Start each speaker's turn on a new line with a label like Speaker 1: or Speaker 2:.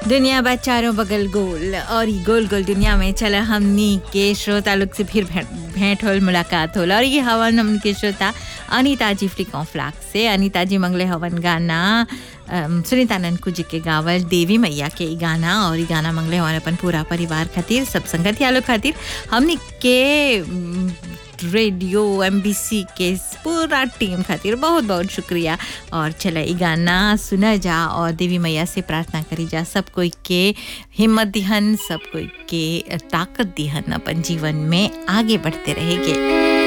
Speaker 1: दुनिया बा चारों बगल गोल और ये गोल गोल दुनिया में चला हमनी के श्रोता लोग से फिर भेंट भेंट होल मुलाकात होल और ये हवन हमन के श्रोता अनिता जी फ्लिकों फ्लाक से अनिता जी मंगले हवन गाना अम, सुनीता ननकू जी के गावल देवी मैया के ई गाना और ई गाना मंगले हवन अपन पूरा परिवार खातिर सब संगतिया लोग खातिर हमनी के अम, रेडियो एम के पूरा टीम खातिर बहुत बहुत शुक्रिया और चला ई गाना सुना जा और देवी मैया से प्रार्थना करी जा सब कोई के हिम्मत दिहन सब कोई के ताकत दिहन अपन जीवन में आगे बढ़ते रहेंगे